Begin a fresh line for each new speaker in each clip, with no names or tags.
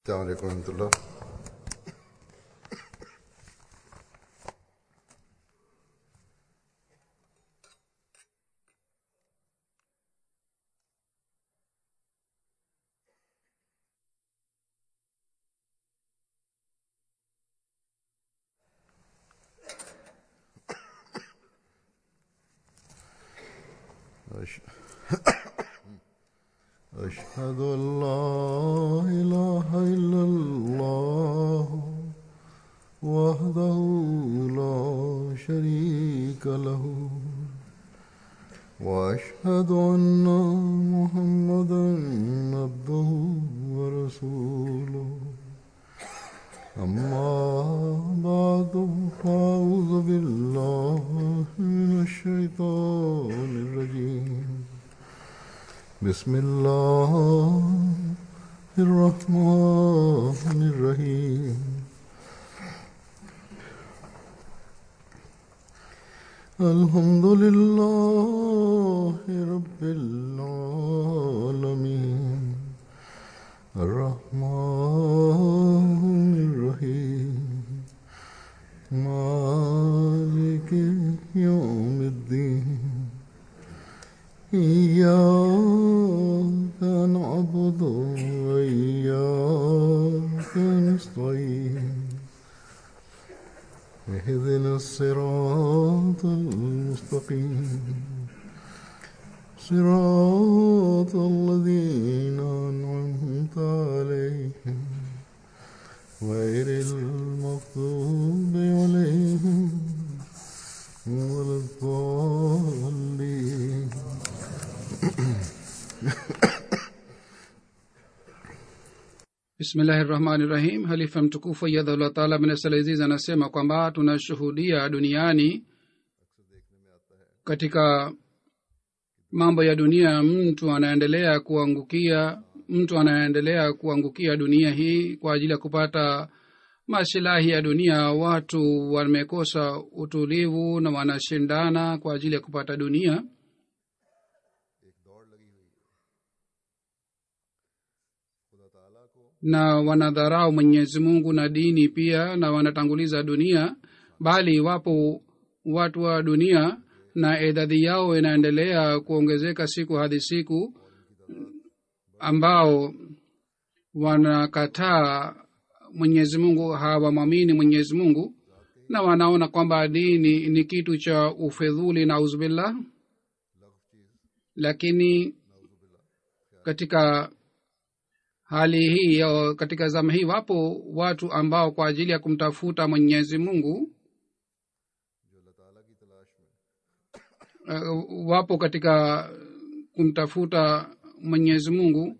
السلام عليكم ورحمة الله أش- أشهد أن لا إله إلا الله وحده لا شريك له وأشهد أن محمدا عبده ورسوله أما بعد فأعوذ بالله من الشيطان الرجيم بسم الله الرحمن الرحيم الحمد لله رب العالمين الرحمن الرحيم مالك يوم الدين إياك نعبد وإياك نستعين اهدنا الصراط المستقيم صراط الذين أنعمت عليهم غير المغضوب عليهم ولا الضالين
bismillahi rahmani rahim halifa mtukufu yadhullah taala bnasalaziz anasema kwamba tunashuhudia duniani katika mambo ya dunia mtu anaendelea kuangukia mtu anaendelea kuangukia dunia hii kwa ajili ya kupata masilahi ya dunia watu wamekosa utulivu na wanashindana kwa ajili ya kupata dunia na wanadharau mwenyezi mungu na dini pia na wanatanguliza dunia bali wapo watu wa dunia na idadi yao inaendelea kuongezeka siku hadi siku ambao wanakataa mwenyezi mungu hawamwamini mwenyezi mungu na wanaona kwamba dini ni kitu cha ufedhuli na auzubillah lakini katika hali hii au katika zama hii wapo watu ambao kwa ajili ya kumtafuta mwenyezi mungu uh, wapo katika kumtafuta mwenyezi mungu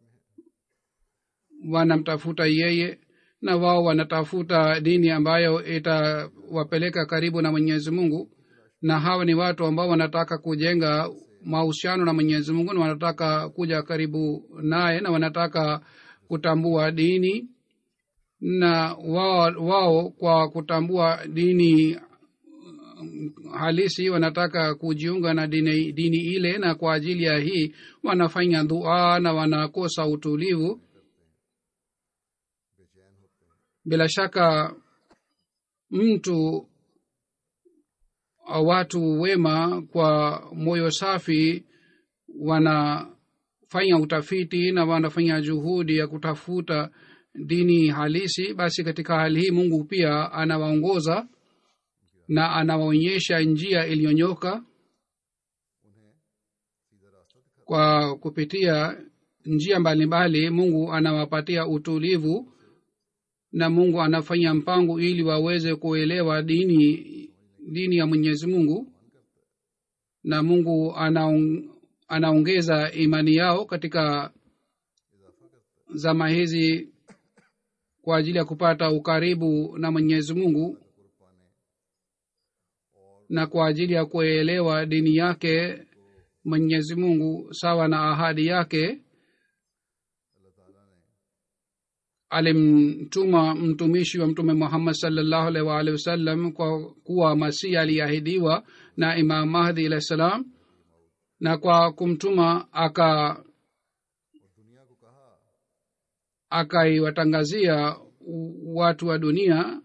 wanamtafuta yeye na wao wanatafuta dini ambayo itawapeleka karibu na mwenyezi mungu na hawa ni watu ambao wanataka kujenga mahusiano na mwenyezi mungu na wanataka kuja karibu naye na wanataka kutambua dini na wao, wao kwa kutambua dini mm, halisi wanataka kujiunga na dini, dini ile na kwa ajili ya hii wanafanya dua na wanakosa utulivu bila shaka mtu au watu wema kwa moyo safi wanafanya utafiti na wanafanya juhudi ya kutafuta dini halisi basi katika hali hii mungu pia anawaongoza na anawaonyesha njia iliyonyoka kwa kupitia njia mbalimbali mungu anawapatia utulivu na mungu anafanya mpango ili waweze kuelewa dini dini ya mwenyezi mungu na mungu anaong, anaongeza imani yao katika zama hizi kwa ajili ya kupata ukaribu na mwenyezi mungu na kwa ajili ya kuelewa dini yake mwenyezi mungu sawa na ahadi yake alimtuma mtumishi wa mtume muhammad salllahu alaihi waalihi wasallam kwa kuwa masihi aliahidiwa na imam mahdi alahi salam na kwa kumtuma aka akaiwatangazia u- watu wa dunia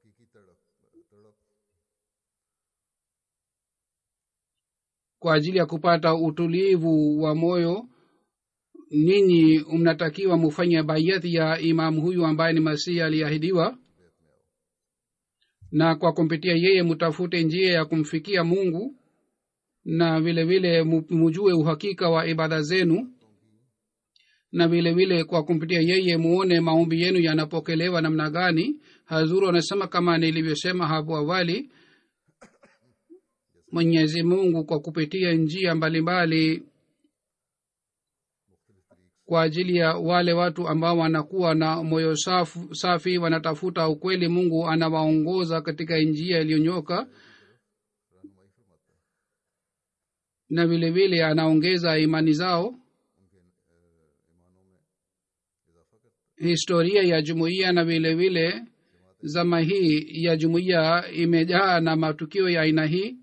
kwa ajili ya kupata utulivu wa moyo ninyi mnatakiwa mufanye bayati ya imamu huyu ambaye ni masihi aliahidiwa na kwa kumpitia yeye mutafute njia ya kumfikia mungu na vile vile mu- mujue uhakika wa ibada zenu na vile vile kwa kumpitia yeye muone maombi yenu yanapokelewa namna gani hazuru anasema kama nilivyosema hapo awali mwenyezi mungu kwa kupitia njia mbalimbali kwa ajili ya wale watu ambao wanakuwa na moyo safu, safi wanatafuta ukweli mungu anawaongoza katika njia iliyonyoka na vile vile anaongeza imani zao historia ya jumuiya na vile vile zama hii ya jumuiya imejaa na matukio ya aina hii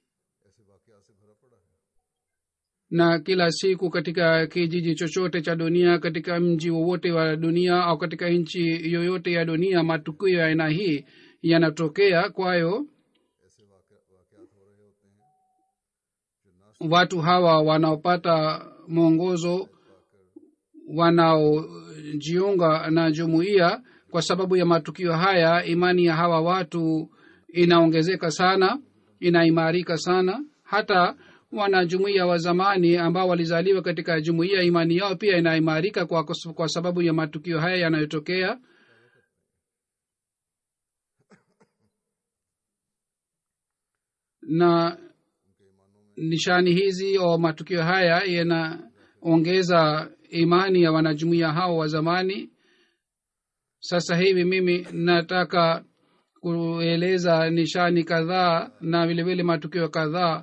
na kila siku katika kijiji chochote cha dunia katika mji wowote wa dunia au katika nchi yoyote ya dunia matukio ya aina hii yanatokea kwayo watu hawa wanaopata mwongozo wanaojiunga na jumuiya kwa sababu ya matukio haya imani ya hawa watu inaongezeka sana inaimarika sana hata wanajumuiya wa zamani ambao walizaliwa katika jumuiya imani yao pia inaimarika kwa, kwa sababu ya matukio haya yanayotokea na nishani hizi au matukio haya yanaongeza imani ya wanajumuiya hao wa zamani sasa hivi mimi nataka kueleza nishani kadhaa na vilevile matukio kadhaa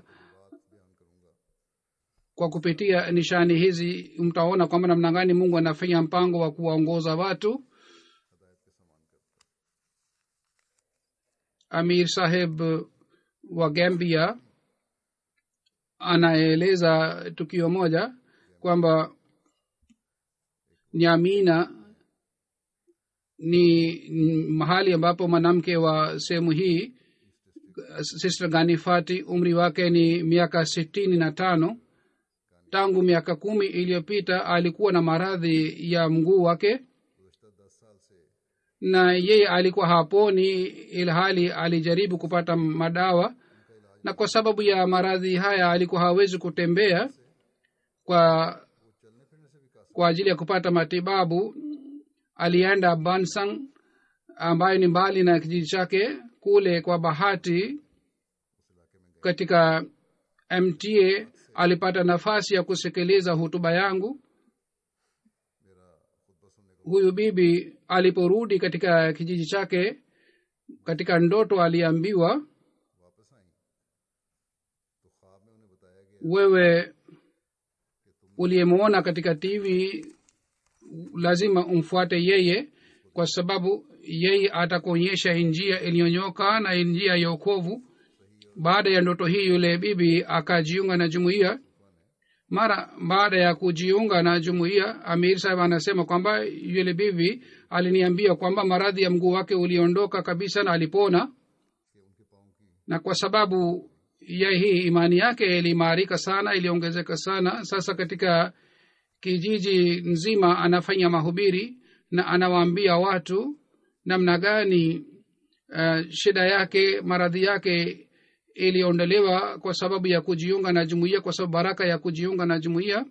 kwa kupitia nishani hizi mtaona kwamba namna gani mungu anafanya mpango wa kuwaongoza watu amir saheb wa gambia anaeleza tukio moja kwamba nyamina ni mahali ambapo mwanamke wa sehemu hii sister ganifati umri wake ni miaka sitini na tano tangu miaka kumi iliyopita alikuwa na maradhi ya mguu wake na yeye alikuwa haponi ilhali alijaribu kupata madawa na kwa sababu ya maradhi haya alikuwa hawezi kutembea kwa kwa ajili ya kupata matibabu alienda bansang ambayo ni mbali na kijiji chake kule kwa bahati katika mta alipata nafasi ya kusikiliza hutuba yangu huyu bibi aliporudi katika kijiji chake katika ndoto aliambiwa wewe uliyemwona katika tv lazima umfuate yeye kwa sababu yeye atakuonyesha njia iliyonyoka na njia ya okovu baada ya ndoto hii yule bibi akajiunga na jumuiya mara baada ya kujiunga na jumuiya amir sahib anasema kwamba yule bibi aliniambia kwamba maradhi ya mguu wake uliondoka kabisa na alipona na kwa sababu ya hii imani yake iliimarika sana iliongezeka sana sasa katika kijiji nzima anafanya mahubiri na anawaambia watu namna gani uh, shida yake maradhi yake iliondolewa kwa sababu ya kujiunga na jumuiya kwa sababu baraka ya kujiunga na jumuiya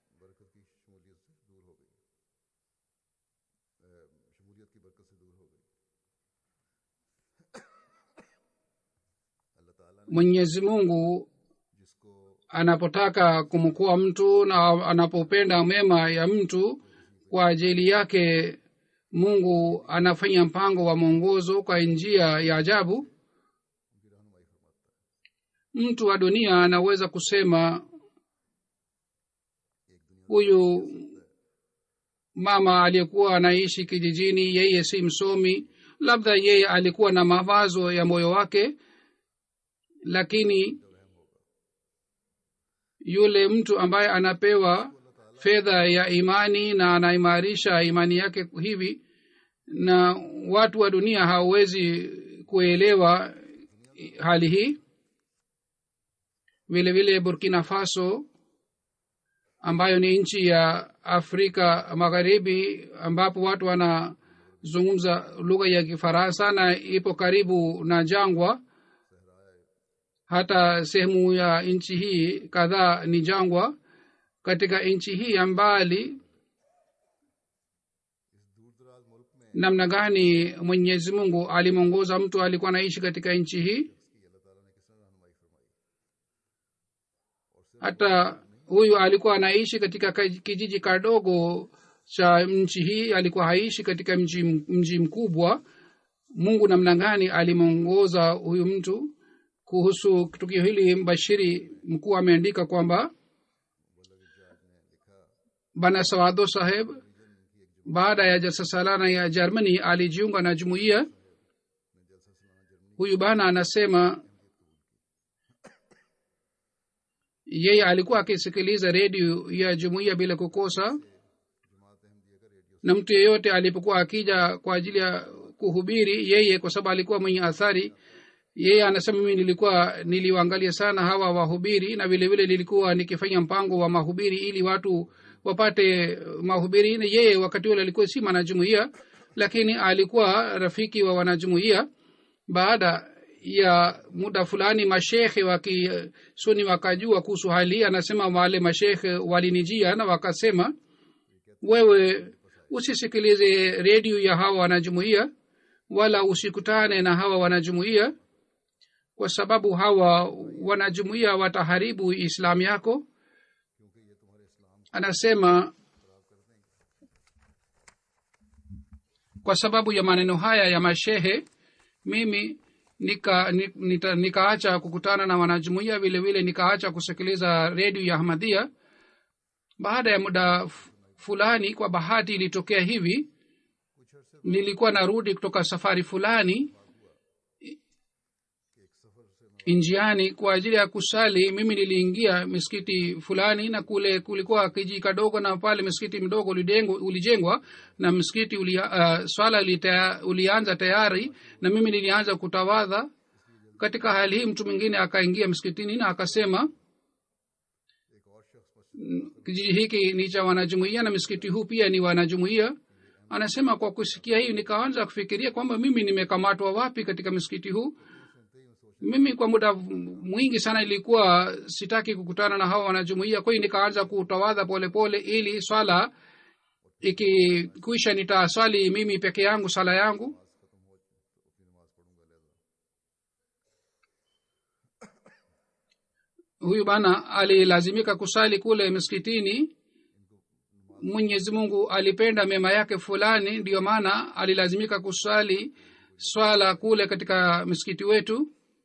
mwenyezi mungu anapotaka kumkoa mtu na anapopenda mema ya mtu kwa ajili yake mungu anafanya mpango wa mwongozo kwa njia ya ajabu mtu wa dunia anaweza kusema huyu mama aliyekuwa anaishi kijijini yeye si msomi labda yeye alikuwa na mawazo ya moyo wake lakini yule mtu ambaye anapewa fedha ya imani na anaimarisha imani yake hivi na watu wa dunia hawawezi kuelewa hali hii vile vile burkina faso ambayo ni nchi ya afrika magharibi ambapo watu wanazungumza lugha ya kifaransa na ipo karibu na jangwa hata sehemu ya nchi hii kadhaa ni jangwa katika nchi hii ya mbali namna gani mwenyezi mungu alimwongoza mtu alikuwa anaishi katika nchi hii hata huyu alikuwa anaishi katika kijiji kadogo cha nchi hii alikuwa haishi katika mji, mji mkubwa mungu namna gani alimwongoza huyu mtu kuhusu tukio hili mbashiri mkuu ameandika kwamba bana sawado saheb baada ya jalsa salana ya germany alijiunga na jumuiya huyu bana anasema yeye alikuwa akisikiliza redio ya jumuiya bila kukosa na mtu yeyote alipokuwa akija kwa ajili ya kuhubiri yeye kwa sababu alikuwa mwenye athari yeye anasema mimi nilikuwa niliwaangalia sana hawa wahubiri na vile vile nilikuwa nikifanya mpango wa mahubiri ili watu wapate mahubiri na yeye wakati ule alikuwa si mwanajumuia lakini alikuwa rafiki wa wanajumuia baada ya muda fulani mashekhe wa kisuni wakajua kuhusu hali anasema wale mashekhe walinijia na wakasema wewe usisikilize redio ya hawa wanajumuia wala usikutane na hawa wanajumuia kwa sababu hawa wanajumuia wataharibu islamu yako anasema kwa sababu ya maneno haya ya mashehe mimi nika nika, nikaacha kukutana na wanajumuia vile vile nikaacha kusikiliza redio ya ahmadia baada ya muda fulani kwa bahati ilitokea hivi nilikuwa narudi kutoka safari fulani njiani kwa ajili ya kusali mimi niliingia misikiti fulani na kule kulikuwa kiji kadogo na pale msikiti mdogo ulijengwa na msikiti ulia, uh, swala ulitaya, ulianza tayari na mimi nilianza kutawadha katika hali hii mtu mwingine akaingia msikitini na akasema kijiji hiki ni cha wanajumuia na msikiti huu pia ni wanajumuia anasema kwa kusikia hii nikaanza kufikiria kwamba mimi nimekamatwa wapi katika msikiti huu mimi kwa muda mwingi sana ilikuwa sitaki kukutana na hawa wanajumuia kwa hiyo nikaanza kutawadha polepole ili swala ikikwisha nitaswali mimi peke yangu sala yangu huyu bana alilazimika kusali kule msikitini mwenyezi mungu alipenda mema yake fulani ndiyo maana alilazimika kusali swala kule katika msikiti wetu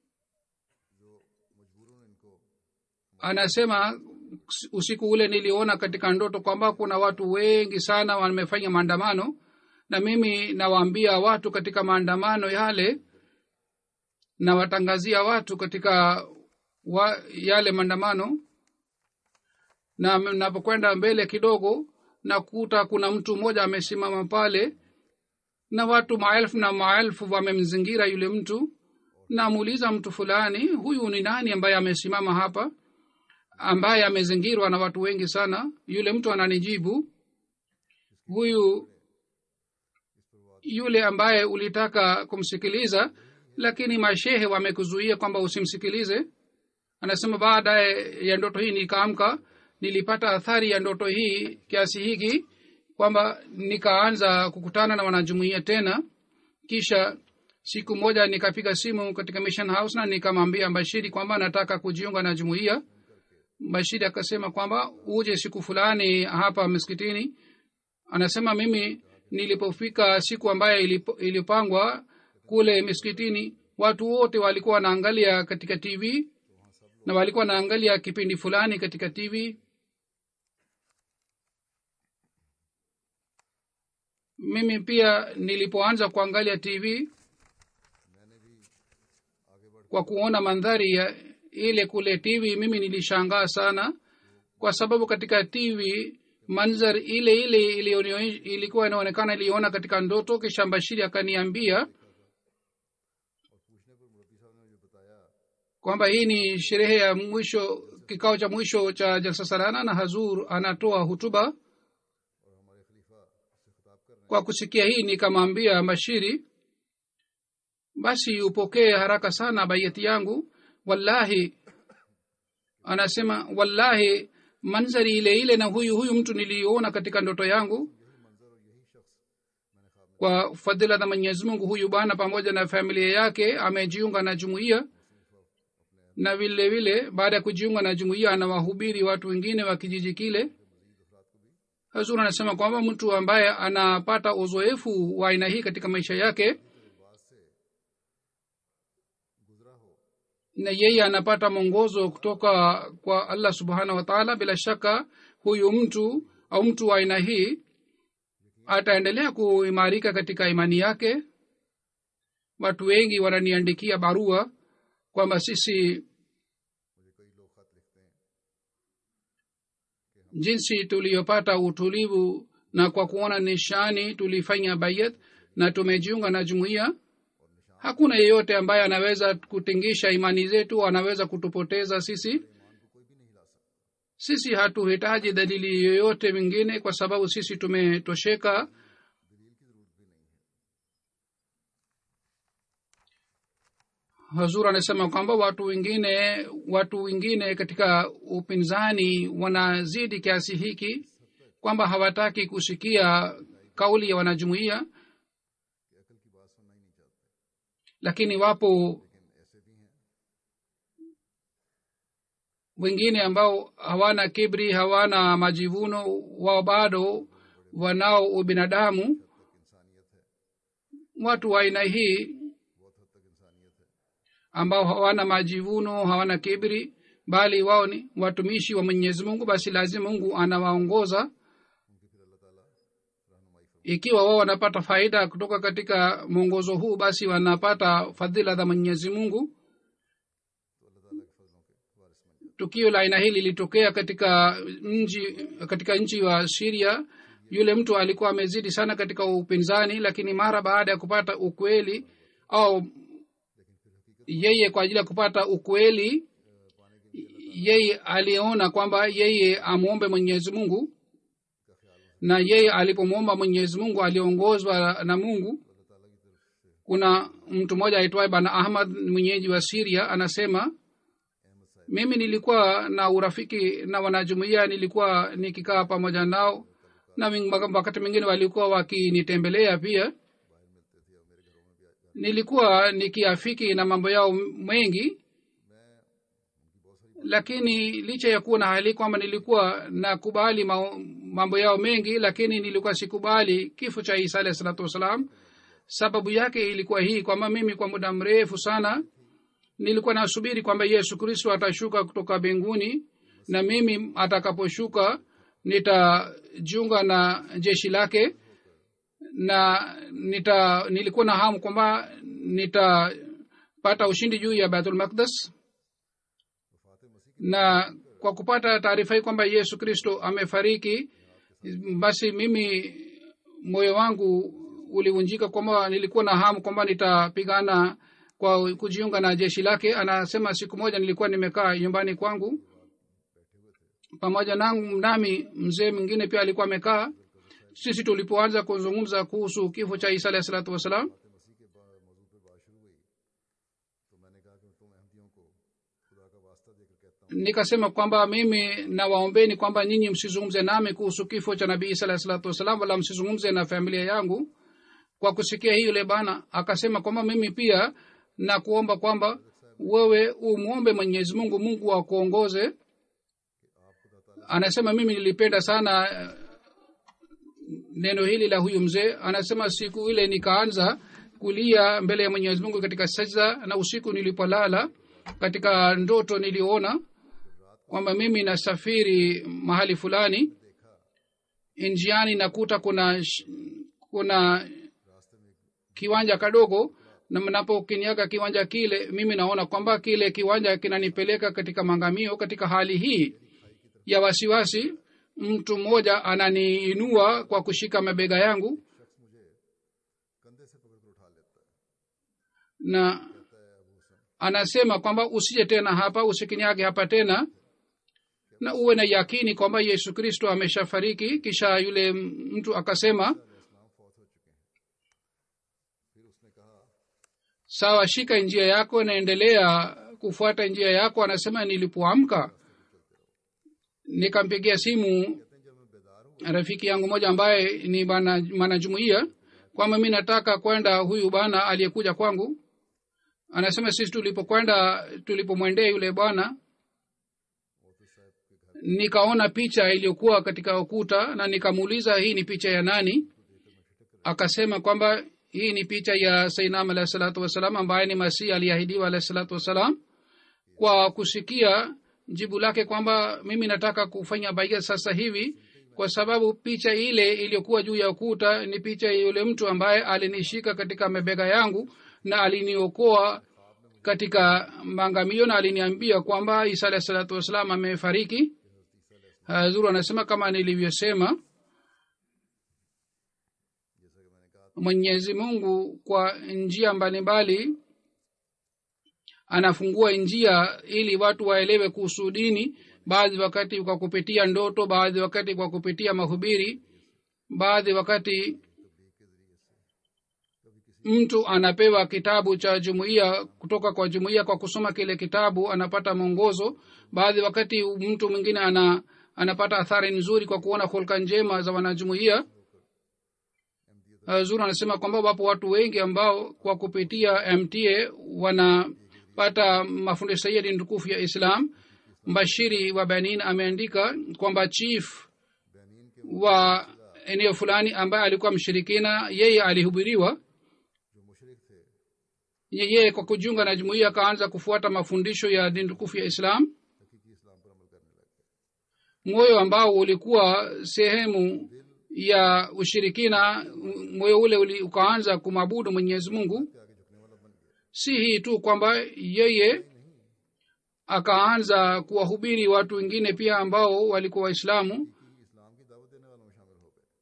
anasema usiku ule niliona katika ndoto kwamba kuna watu wengi sana wamefanya maandamano na mimi nawaambia watu katika maandamano yale nawatangazia watu katika wa, yale maandamano na napokwenda mbele kidogo nakuta kuna mtu mmoja amesimama pale na watu maelfu na maelfu wamemzingira yule mtu namuuliza mtu fulani huyu ni nani ambaye amesimama hapa ambaye amezingirwa na watu wengi sana yule mtu ananijibu huyu yule ambaye ulitaka kumsikiliza lakini mashehe wamekuzuia kwamba usimsikilize anasema baada ya ndoto hii nikaamka nilipata athari ya ndoto hii kiasi hiki kwamba nikaanza kukutana na wanajumuia tena kisha siku moja nikapiga simu katika mission house na nikamwambia bashiri kwamba nataka kujiunga na jumuia bashiri akasema kwamba uje siku fulani hapa msikitini anasema mimi nilipofika siku ambayo ilipangwa kule miskitini watu wote walikuwa wanaangalia katika tv na walikuwa wanaangalia kipindi fulani katika tv mimi pia nilipoanza kuangalia tv kwa kuona mandhari ya ile kule tv mimi nilishangaa sana kwa sababu katika tv manzar ile ile ilionio- ilikuwa inaonekana iliona katika ndoto kisha bashiri akaniambia kwamba hii ni sherehe ya mwisho kikao cha mwisho cha jalsa salana na hazur anatoa hutuba kwa kusikia hii nikamwambia bashiri basi upokee haraka sana bayati yangu wallahi anasema wallahi manzari ile ile na huyu huyu mtu niliona katika ndoto yangu kwa fadhila za mwenyezi mungu huyu bwana pamoja na familia yake amejiunga na jumuiya na vile vile baada ya kujiunga na jumuiya anawahubiri watu wengine wa kijiji kile hazur anasema kwamba mtu ambaye anapata uzoefu wa aina hii katika maisha yake na yeye anapata mwongozo kutoka kwa allah subhanahu wataala bila shaka huyu mtu au mtu wa aina hii ataendelea kuimarika katika imani yake watu wengi wananiandikia barua kwamba sisi jinsi tuliyopata utulivu na kwa kuona nishani tulifanya bayat na tumejiunga na jumuiya hakuna yeyote ambaye anaweza kutingisha imani zetu anaweza kutupoteza sisi sisi hatuhitaji dalili yoyote mingine kwa sababu sisi tumetosheka hazur anasema kwamba watu wengine watu wengine katika upinzani wanazidi kiasi hiki kwamba hawataki kusikia kauli ya wanajumuia lakini wapo wengine ambao hawana kibri hawana majivuno wao bado wanao ubinadamu watu wa aina hii ambao hawana majivuno hawana kibri bali wao ni watumishi wa mwenyezi mungu basi lazima mungu anawaongoza ikiwa wao wanapata faida kutoka katika mwongozo huu basi wanapata fadhila za mwenyezi mungu tukio la aina hili lilitokea katika nchi katika nchi wa siria yule mtu alikuwa amezidi sana katika upinzani lakini mara baada ya kupata ukweli au yeye kwa ajili ya kupata ukweli yeye aliona kwamba yeye amwombe mwenyezi mungu na yeye alipomwomba mwenyezi mungu aliongozwa na mungu kuna mtu mmoja aitwaye bana ahmad mwenyeji wa siria anasema mimi nilikuwa na urafiki na wanajumuia nilikuwa nikikaa pamoja nao na wakati mwingine walikuwa wakinitembelea pia nilikuwa nikiafiki na mambo yao mengi lakini licha ya kuwa na hali kwamba nilikuwa nakubali mambo yao mengi lakini nilikuwa sikubali kifo cha isa alahi salatu wassalam sababu yake ilikuwa hii kwamba mimi kwa muda mrefu sana nilikuwa nasubiri kwamba yesu kristo atashuka kutoka mbinguni na mimi atakaposhuka nitajiunga na jeshi lake na nita nilikuwa na hamu kwamba nitapata ushindi juu ya baitul makdas na kwa kupata taarifa hii kwamba yesu kristo amefariki basi mimi moyo wangu ulivunjika kwamba nilikuwa na hamu kwamba nitapigana kwa kujiunga na jeshi lake anasema siku moja nilikuwa nimekaa nyumbani kwangu pamoja nangu nami mzee mwingine pia alikuwa amekaa sisi tulipoanza kuzungumza kuhusu kifo cha isa alahi salatu wassalam nikasema kwamba mimi nawaombeni kwamba nyinyi msizungumze nami kuhusu kifo cha nabii isa alahi salatu wassalam wala msizungumze na familia yangu kwa kusikia hii yule bana akasema kwamba mimi pia na kuomba kwamba wewe umwombe mwenyezi mungu mungu akuongoze anasema mimi nilipenda sana neno hili la huyu mzee anasema siku ile nikaanza kulia mbele ya mwenyezi mungu katika sajda na usiku nilipolala katika ndoto niliona kwamba mimi nasafiri mahali fulani njiani nakuta kuna kuna kiwanja kadogo na mnapokiniaga kiwanja kile mimi naona kwamba kile kiwanja kinanipeleka katika mangamio katika hali hii ya wasiwasi mtu mmoja ananiinua kwa kushika mabega yangu
शख्स मुझे कंधे से पकड़ कर उठा लेता है
na
कहता है अबू Hussain
anasema kwamba usije tena hapa usikinyage hapa tena na uwe na yakini kwamba yesu kristo ameshafariki kisha yule mtu akasema
इस्लाम फौत हो चुके हैं फिर उसने कहा
sawa shika njia yako naendelea kufuata njia yako anasema nilipoamka nikampigia simu
कहते हैं जब मैं बेदार हूँ
rafiki yangu moja ambaye ni bana mwanajumuia kwamba mi nataka kwenda huyu bwana aliyekuja kwangu anasema sisi tulipokwenda tulipomwendea yule bwana nikaona picha iliyokuwa katika ukuta na nikamuuliza hii ni picha ya nani akasema kwamba hii ni picha ya sainam alahi salatu wassalam ambaye ni masihi aliahidiwa alahi salatu wassalam kwa kusikia jibu lake kwamba mimi nataka kufanya baia sasa hivi kwa sababu picha ile iliyokuwa juu ya ukuta ni picha ya yule mtu ambaye alinishika katika mabega yangu na aliniokoa katika maangamio na aliniambia kwamba isa alahi salatu wassalam amefariki hazuru anasema kama nilivyosema mwenyezi mungu kwa njia mbalimbali anafungua njia ili watu waelewe kuhusu dini baadhi wakati kwa kupitia ndoto baadhi wakati kwa kupitia mahubiri baadhi wakati mtu anapewa kitabu cha jumuiya kutoka kwa jumuiya kwa kusoma kile kitabu anapata mwongozo baadhi wakati mtu mwingine ana anapata athari nzuri kwa kuona hulka njema za wanajumuiya uh, zuri anasema kwamba wapo watu wengi ambao kwa kupitia mta wanapata mafundisho sahihi ya dini tukufu ya islam mbashiri wa benin ameandika kwamba chief wa eneo fulani ambaye alikuwa mshirikina yeye alihubiriwa
जो मुशरक थे
yeye kwa kujiunga na jumuiya akaanza kufuata mafundisho ya dini tukufu ya islam
हकीकी इस्लाम पर अमल करने लग गए
moyo ambao ulikuwa sehemu ya ushirikina moyo ule uli, ukaanza kumwabudu mwenyezi mungu
के आगे झुकने वाला बन गया
si hii tu kwamba yeye akaanza kuwahubiri watu wengine pia ambao walikuwa waislamu
कि इस्लाम की दावत देने वालों में शामिल हो गए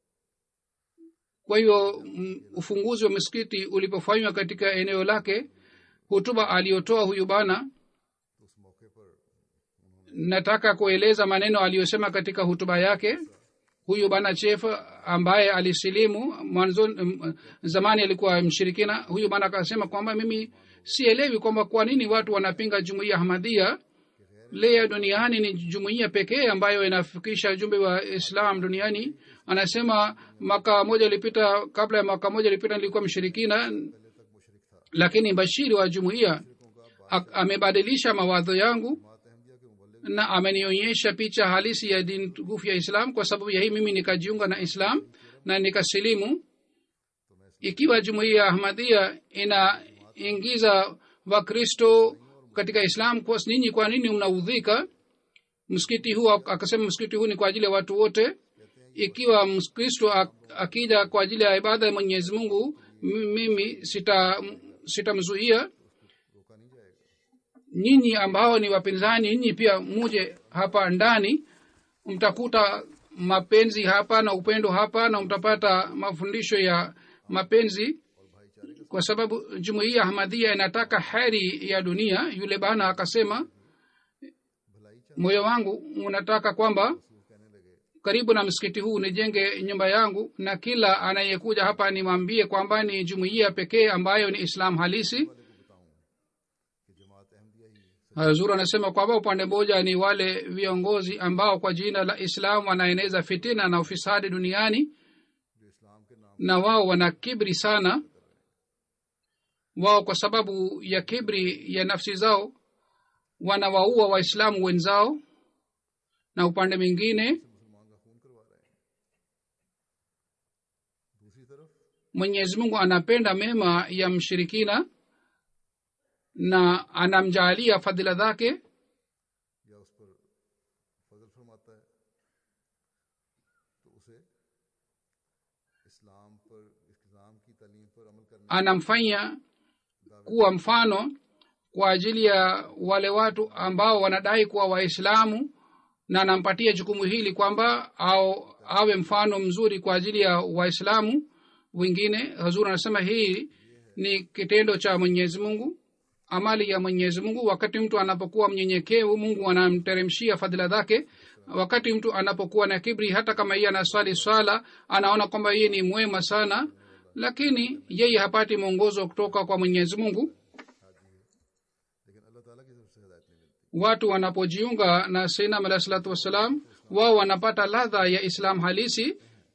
kwa hiyo mm, ufunguzi wa misikiti ulipofanywa katika eneo lake hutuba aliyotoa huyu bana
तो उस मौके पर
nataka kueleza maneno aliyosema katika hutuba yake huyu bana chef ambaye alisilimu mwanzo mm, zamani alikuwa mshirikina huyu bana akasema kwamba mimi sielewi kwamba kwa nini watu wanapinga jumuiya hamadia leo duniani ni jumuiya pekee ambayo inafikisha ujumbe wa islam duniani anasema mwaka moja ilipita kabla ya mwaka moja ilipita nilikuwa mshirikina lakini bashiri wa jumuiya ak- amebadilisha mawazo yangu na amenionyesha picha halisi ya dini tukufu ya islam kwa sababu ya hii mimi nikajiunga na islam na nikasilimu ikiwa jumuiya ya ahmadia inaingiza wakristo katika islam kwa ninyi kwa nini mnaudhika msikiti huu akasema msikiti huu ni kwa ajili ya watu wote ikiwa mkristo ak- akija kwa ajili ya ibada ya mwenyezi mungu m- mimi sita sitamzuia nyinyi ambao ni wapinzani nyinyi pia muje hapa ndani mtakuta mapenzi hapa na upendo hapa na mtapata mafundisho ya mapenzi kwa sababu jumuiya ahmadhia inataka heri ya dunia yule bana akasema moyo wangu unataka kwamba karibu na msikiti huu nijenge nyumba yangu na kila anayekuja hapa nimwambie kwamba ni jumuiya pekee ambayo ni islam halisi zur anasema kwamba upande mmoja ni wale viongozi ambao kwa jina la islam wanaeneza fitina na ufisadi duniani na wao wana kibri sana wao kwa sababu ya kibri ya nafsi zao wanawaua waislamu wenzao na upande mwingine mwenyezi mungu anapenda mema ya mshirikina na anamjaalia fadhila zake
या उस पर फजल फरमाता है तो उसे इस्लाम पर इस्लाम की तालीम पर अमल करने
anamfanya kuwa mfano kwa ajili ya wale watu ambao wanadai kuwa waislamu na anampatia jukumu hili kwamba au awe mfano mzuri kwa ajili ya waislamu wengine hazur anasema hii ni kitendo cha mwenyezi mungu amali ya mwenyezi mungu wakati mtu anapokuwa mnyenyekevu mungu anamteremshia fadhila zake wakati mtu anapokuwa na kibri hata kama yeye anaswali swala anaona kwamba yeye ni mwema sana lakini yeye hapati mwongozo kutoka kwa mwenyezi mungu
लेकिन अल्लाह ताला की तरफ से हिदायत नहीं मिलती
watu wanapojiunga na sainam alahi salatu wassalam wao wanapata ladha ya islam halisi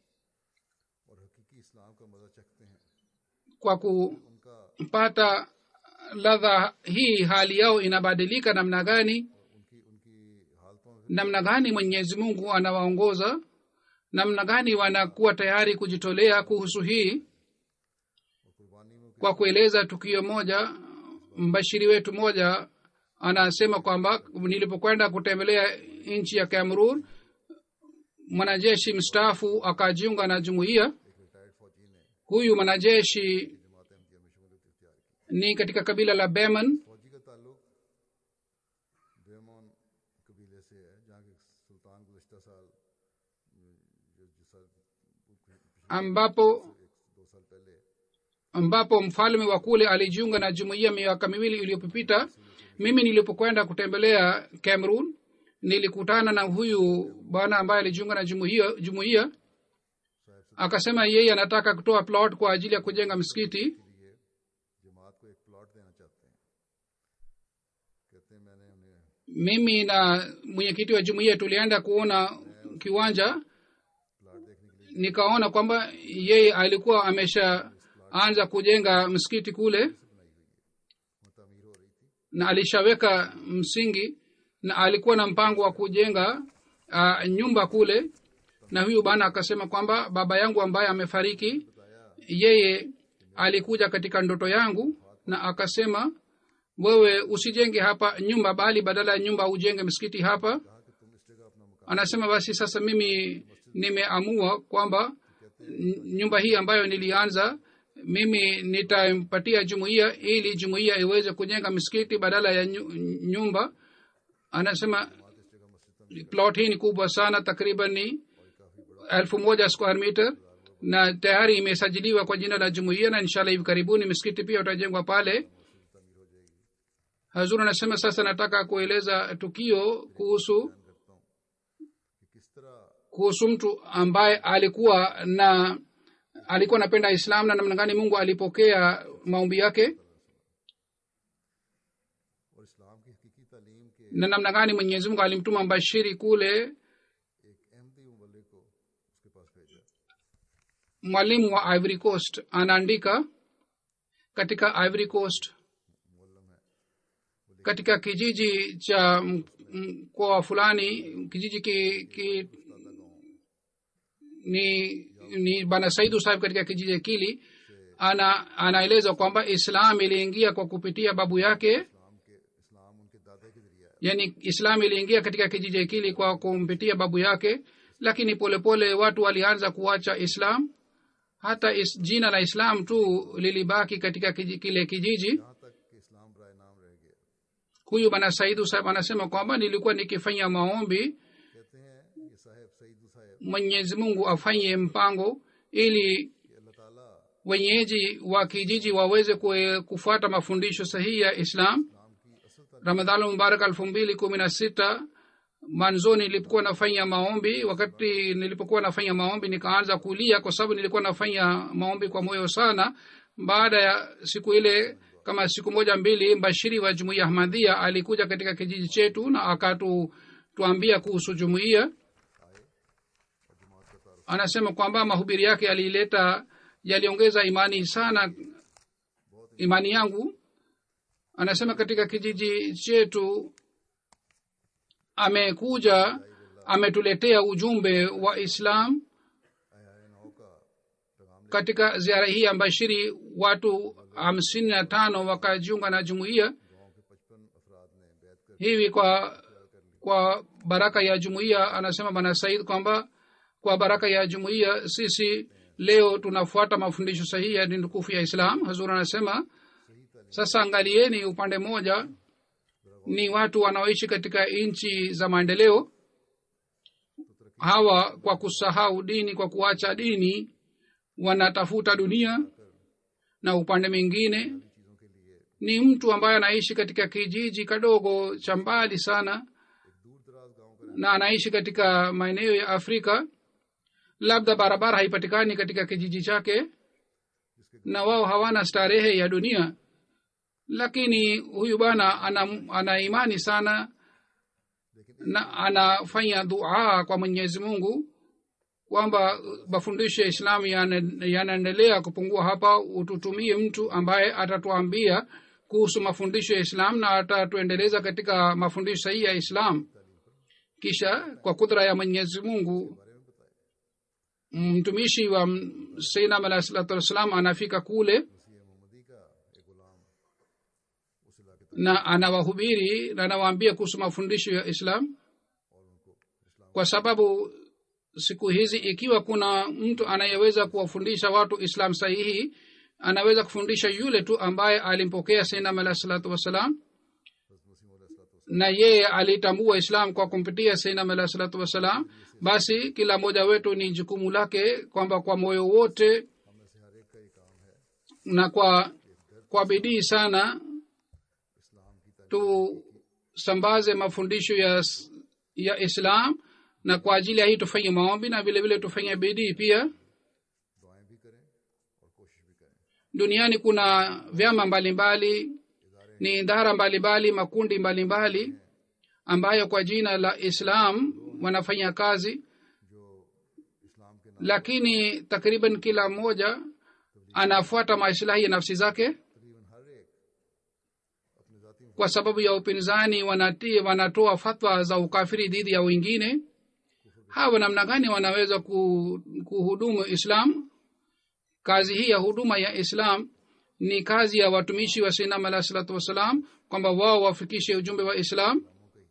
और हकीकी इस्लाम का मजा चखते हैं
kwa
उनका
kupata ladha hii hali yao inabadilika namna gani
उनकी उनकी हालतों में
namna gani mwenyezi mungu anawaongoza namna gani wanakuwa tayari kujitolea kuhusu hii
और कुर्बानी में
kwa kueleza tukio moja mbashiri wetu moja anasema kwamba nilipokwenda kutembelea nchi ya cameroon mwanajeshi mstaafu akajiunga na jumuiya
एक retired फौजी ने
huyu mwanajeshi
जमात अहमदिया में शमूलियत इख्तियार की
ni katika kabila la beman
फौजी का ताल्लुक बेमोन कबीले से है जहाँ के सुल्तान गुज़श्ता साल जो जिस साल पिछले
ambapo
एक दो साल पहले
ambapo mfalme wa kule alijiunga na jumuiya miaka miwili iliyopita mimi nilipokwenda kutembelea cameroon nilikutana na huyu bwana ambaye alijiunga na jumuiya jumuiya akasema yeye anataka kutoa plot kwa ajili ya kujenga msikiti
लिए जमात को एक प्लॉट देना चाहते हैं कहते हैं मैंने उन्हें
mimi na mwenyekiti wa jumuiya tulienda kuona kiwanja
plot देखने के लिए
nikaona kwamba yeye alikuwa ameshaanza kujenga msikiti kule
वहाँ तमीर हो रही थी
na alishaweka msingi na alikuwa na mpango wa kujenga uh, nyumba kule na huyu bana akasema kwamba baba yangu ambaye amefariki yeye alikuja katika ndoto yangu na akasema wewe usijenge hapa nyumba bali badala ya nyumba ujenge msikiti hapa
कहा कि तुम इस जगह अपना मकान
anasema basi sasa mimi nimeamua kwamba n- nyumba hii ambayo nilianza mimi nitampatia jumuiya ili jumuiya iweze kujenga misikiti badala ya nyu- nyumba anasema plot hii ni kubwa sana takriban ni elfu moja square meter na tayari imesajiliwa kwa jina la jumuiya na inshallah hivi karibuni misikiti pia utajengwa pale hazur anasema sasa nataka kueleza tukio kuhusu
कि किस तरह
kuhusu mtu ambaye alikuwa na alikuwa anapenda islam na namna gani mungu alipokea maombi yake
और इस्लाम की हकीकी तालीम के
na namna gani mwenyezi mungu alimtuma mbashiri kule
एक अहमदी मुबल्लिग को उसके पास भेजा
mwalimu wa ivory coast anaandika katika ivory coast
मुअल्लम है
katika kijiji cha m- mkoa fulani kijiji ki, ki ni ni bana saidu sahib katika kijiji kili ana anaeleza kwamba islam iliingia kwa kupitia babu yake
इस्लाम के इस्लाम उनके दादा के जरिए आया
yani islam iliingia katika kijiji kili kwa kumpitia babu yake lakini polepole pole watu walianza kuacha islam hata is, jina la islam tu lilibaki katika kiji, kile kijiji
यहाँ तक कि इस्लाम बराए नाम रह गया
huyu bana saidu saheb anasema kwamba nilikuwa nikifanya maombi
कहते हैं ये साहेब सईद साहेब
mwenyezi mungu afanye mpango ili
कि अल्लाह ताला
wenyeji wa kijiji waweze kue- kufuata mafundisho sahihi ya islam
इस्लाम की असल तालीम
ramadhani mubarak elfu mbili kumi na sita mwanzoni nilipokuwa nafanya maombi wakati nilipokuwa nafanya maombi nikaanza kulia kwa sababu nilikuwa nafanya maombi kwa moyo sana baada ya siku ile kama siku moja mbili mbashiri wa jumuiya ahmadhia alikuja katika kijiji chetu na akatuambia kuhusu jumuiya anasema kwamba mahubiri yake yalileta yaliongeza imani sana imani yangu anasema katika kijiji chetu amekuja ametuletea ujumbe wa islam
आया नौ का पैगाम
katika ziara hii ya mbashiri watu hamsini na tano wakajiunga na jumuiya
गांव के पचपन अफराद ने बैत कर
hivi kwa kwa baraka ya jumuiya anasema bwana said kwamba kwa baraka ya jumuiya sisi leo tunafuata mafundisho sahihi ya dini tukufu ya islam hazur anasema sasa angalieni upande mmoja ni watu wanaoishi katika nchi za maendeleo hawa kwa kusahau dini kwa kuacha dini wanatafuta dunia na upande mwingine
चीज़ों के लिए
ni mtu ambaye anaishi katika kijiji kadogo cha mbali sana
दूर दराज गाँव का
na anaishi katika maeneo ya afrika labda barabara haipatikani katika kijiji chake na wao hawana starehe ya dunia lakini huyu bwana ana, ana imani sana na anafanya dua kwa mwenyezi mungu kwamba mafundisho ya islamu yana- yanaendelea kupungua hapa ututumie mtu ambaye atatuambia kuhusu mafundisho ya islam na atatuendeleza katika mafundisho sahihi ya islam kisha kwa kudra ya mwenyezi mungu mtumishi wa sainam alahi salatu wassalam anafika kule
मसीह मोहम्मदी का एक गुलाम उस इलाके तक
na anawahubiri na anawaambia kuhusu mafundisho ya islam
और उनको इस्लाम
kwa sababu siku hizi ikiwa kuna mtu anayeweza kuwafundisha watu islam sahihi anaweza kufundisha yule tu ambaye alimpokea sainam alahi salatu wassalam
हज़रत मसीह अलैहिस्सलातु वस्सलाम
na yeye alitambua islam kwa kumpitia sainam alahi salatu wassalam basi kila mmoja wetu ni jukumu lake kwamba kwa moyo wote
हम में से हर एक का ये काम है
na kwa kwa bidii sana
इस्लाम की तारीफ
tusambaze mafundisho ya, ya islam na kwa ajili ya hii tufanye maombi na vile vile tufanye bidii pia
दुआएं भी करें और कोशिश भी करें
duniani kuna vyama mbalimbali ni idara mbalimbali makundi mbalimbali ambayo kwa jina la islam wanafanya kazi
जो इस्लाम के नाम
lakini takriban kila mmoja anafuata maislahi ya nafsi zake
तकरीबन हर एक अपने ذاتی
kwa sababu ya upinzani wanatii wanatoa fatwa za ukafiri dhidi ya wengine hawa namna gani wanaweza ku- kuhudumu islam kazi hii ya huduma ya islam ni kazi ya watumishi wa sinam alahi salatu wassalam kwamba wao wafikishe ujumbe wa islam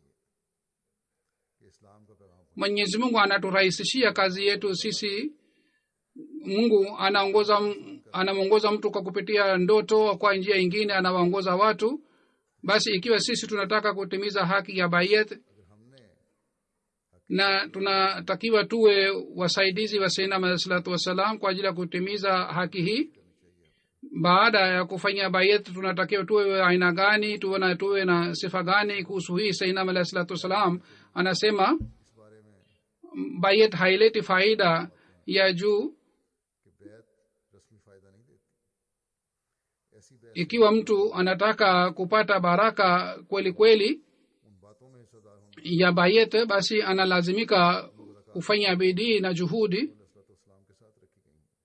कि इस्लाम का पैगाम
mwenyezi mungu anaturahisishia kazi yetu sisi mungu anaongoza anamwongoza mtu kwa kupitia ndoto kwa njia ingine anawaongoza watu basi ikiwa sisi tunataka kutimiza haki ya bayet
अगर हमने
na tunatakiwa tuwe wasaidizi wa sainam alahi salatu wassalam kwa ajili ya kutimiza haki hii baada ya kufanya bayet tunatakiwa tuwe aina gani tuwe na tuwe na sifa gani kuhusu hii sainam alahi salatu wassalam anasema
इस बारे में
bayet haileti faida ya juu
कि बैत रस्मी फ़ायदा नहीं देती ऐसी बैत
ikiwa mtu anataka kupata baraka kweli kweli
उन बातों में हिस्सेदार होना
ya bayet basi analazimika kufanya bidii na juhudi
इस्लाम के साथ रखी गई हैं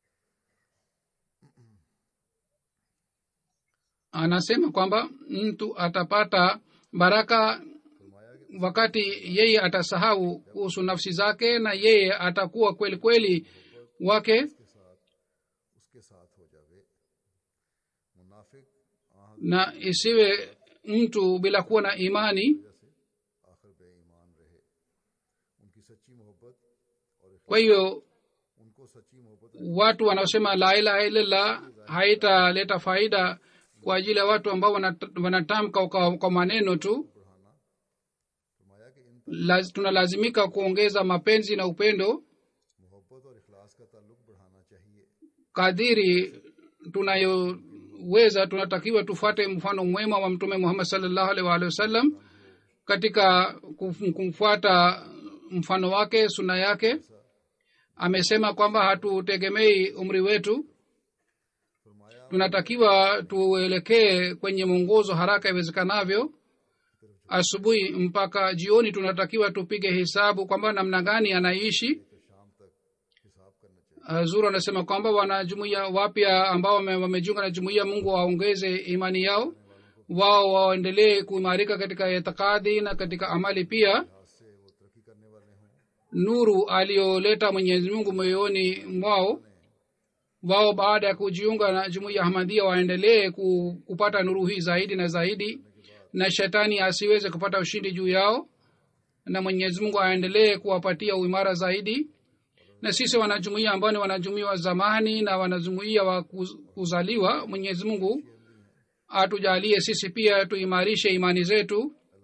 anasema kwamba mtu atapata baraka
फरमाया कि
wakati yeye atasahau kuhusu nafsi zake na yeye atakuwa kweli kweli wake
उसके साथ उसके साथ हो जावे मुनाफिक आह
na isiwe mtu bila kuwa na imani
वजह से आखिर बेईमान रहे उनकी सच्ची मोहब्बत और इख्लास-
kwa hiyo
उनको सच्ची मोहब्बत
watu wanaosema la ilaha illallah haitaleta faida kwa ajili ya watu ambao wanat- wanatamka kwa, kwa maneno tu
बढ़ाना फरमाया कि इन
Laz, tunalazimika kuongeza mapenzi na upendo
मोहब्बत और इखलास का ताल्लुक बढ़ाना चाहिए
kadiri tunayoweza tunatakiwa tufuate mfano mwema wa mtume muhammad salllahu alaihi waalihi wasallam katika kuf- kumfuata mfano wake suna yake amesema kwamba hatutegemei umri wetu
फरमाया
tunatakiwa tuelekee kwenye mwongozo haraka iwezekanavyo asubuhi mpaka jioni tunatakiwa tupige hesabu kwamba namna gani anaishi
कि शाम तक हिसाब करना चाहिए
zuru anasema kwamba wanajumuia wapya ambao wame- wamejiunga na jumuia mungu waongeze imani yao wao waendelee kuimarika katika itikadi na katika amali pia
आज से वो तरक्की करने वाले हों
nuru aliyoleta mwenyezi mungu moyoni mwao wao baada ya kujiunga na jumuiya ahmadia waendelee ku, kupata nuru hii zaidi na zaidi na shetani asiweze kupata ushindi juu yao na mwenyezi mungu aendelee kuwapatia uimara zaidi na sisi wanajumuia ambao ni wanajumuia wa zamani na wanajumuia wa kuz- kuzaliwa mwenyezi mungu atujalie sisi pia tuimarishe imani zetu
अल्लाह ताला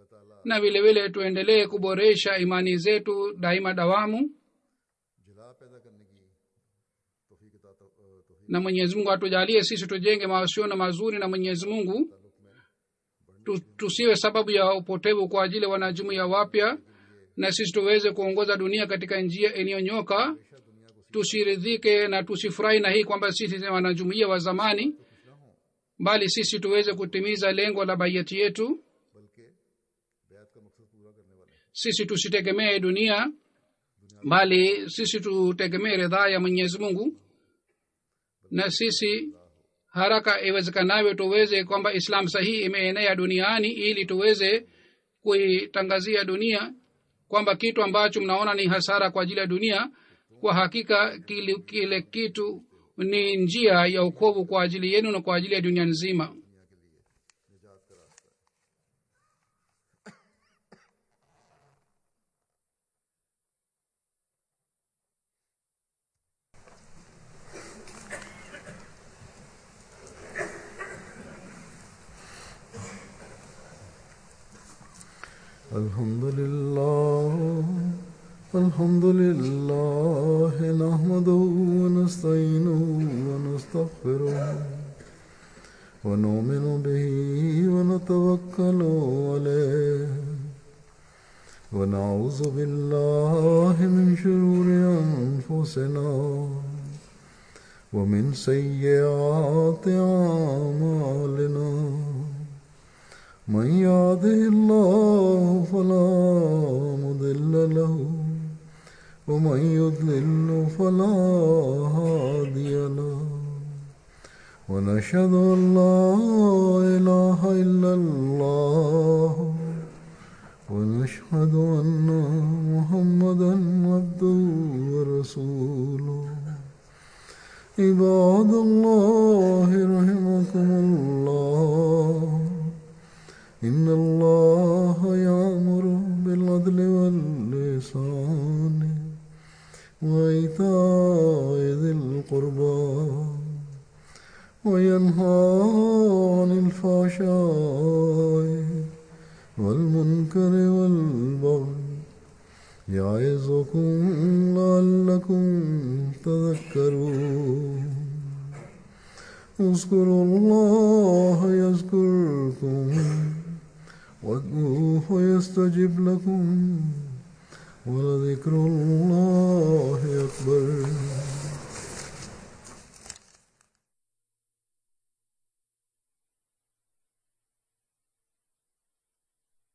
na vile vile tuendelee kuboresha imani zetu daima dawamu
जला पैदा करने की तोफीक अता तो, तोफीक
na mwenyezi mungu atujalie sisi tujenge mahusiano mazuri na mwenyezi mungu tu, tusiwe sababu ya upotevu kwa ajili ya wanajumuiya wapya na sisi tuweze kuongoza dunia katika njia iliyonyoka tusiridhike na tusifurahi na hii kwamba sisi ni wanajumuiya wa zamani bali sisi tuweze kutimiza lengo la baiyati yetu
बल्कि बैत का मकसद पूरा करने वाले हैं।
sisi tusitegemee dunia bali sisi tutegemee ridhaa ya mwenyezi mungu na sisi haraka iwezekanavyo tuweze kwamba islam sahihi imeenea duniani ili tuweze kuitangazia dunia kwamba kitu ambacho mnaona ni hasara kwa ajili ya dunia kwa hakika kile, kile kitu ni njia ya ukovu kwa ajili yenu na kwa ajili ya dunia nzima
الحمد لله الحمد لله نحمده ونستعينه ونستغفره ونؤمن به ونتوكل عليه ونعوذ بالله من شرور أنفسنا ومن سيئات أعمالنا من يهده الله فلا مضل له ومن يضلل فلا هادي له ونشهد ان لا اله الا الله ونشهد ان محمدا عبده ورسوله عباد الله رحمكم الله إن الله يأمر بالعدل واللسان وإيتاء ذي القربى وينهى عن الفحشاء والمنكر والبغي يعظكم لعلكم تذكرون اذكروا الله يذكركم وادعوه يستجب لكم ولذكر الله